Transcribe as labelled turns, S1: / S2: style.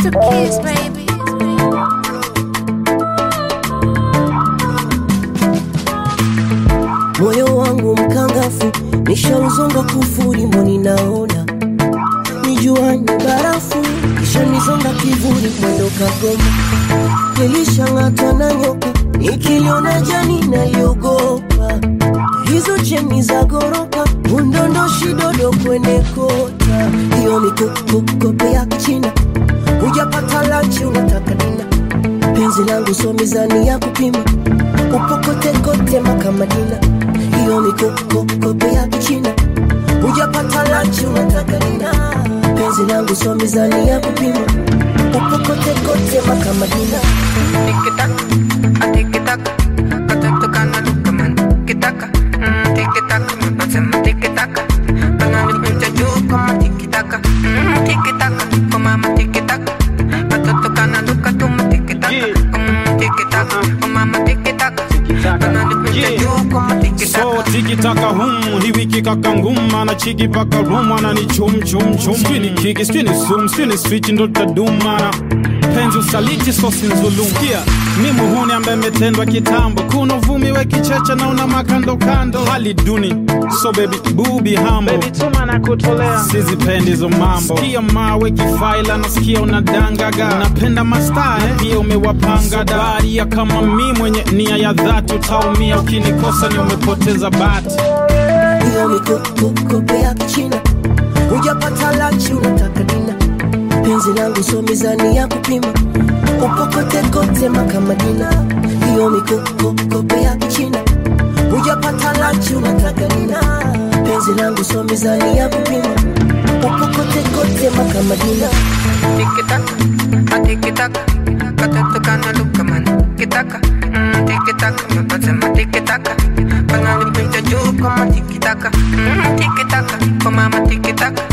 S1: to kiss, baby.
S2: moyo wangu mkangafu nishauzonga kufuri mboni naona nijuani barafu kisha nizonga kivuli mwendo kagoma nilishang'atwa na nyoka nikiliona jani naliogopa hizo cheni za goroka undondoshi dodo kwenye kota hiyo mikokokope ya kichina hujapata lanchi unataka dina penzi langu so mizani ya kupima upokotekote makamadina hiyo mikokokope ya kichina hujapata lanchi unataka dina penzi langu so mizani ya kupima upokotekote makamadina
S3: Tiki-taka, a tiki-taka, katoto kana luka man. Tiki-taka, mm, tiki-taka, mepasema tiki-taka. Panalipita juu kama tiki-taka, mm, tiki-taka, kwa mama tiki-taka. Katoto kana luka tuma tiki-taka, mm, tiki-taka, kwa mama tiki-taka. Panalipita juu kama tiki-taka.
S4: so tikitaka hum hii wiki kaka nguma na chiki paka rum anani chum chum chum sijui kiki sijui sum sijui switch ndo tadumana penzi usaliti sosi nzulum kia mi muhuni ambaye metendwa kitambo kuna uvumi we kicheche na una makando kando hali duni so baby bubi hambo baby tuma na kutolea sizipendi hizo mambo sikia mawe kifaila nasikia unadangaga napenda mastaa eh? pia umewapanga daria kama mi mwenye nia ya dhati utaumia ukinikosa ni umepoteza bati
S2: hiyo mikokokope ya kichina hujapata lanchi unataka dina penzi langu so mizani ya kupima upokotekote makamadina hiyo mikokokope ya kichina hujapata lanchi unataka dina penzi langu so mizani ya kupima upokotekote makamadina
S3: Tiki-taka, a tiki-taka, katoto kana luka man. Tiki-taka, mm, tiki-taka, mepasema tiki-taka. Panalipita juu kama tiki-taka, mm, tiki-taka, kwa mama tiki-taka.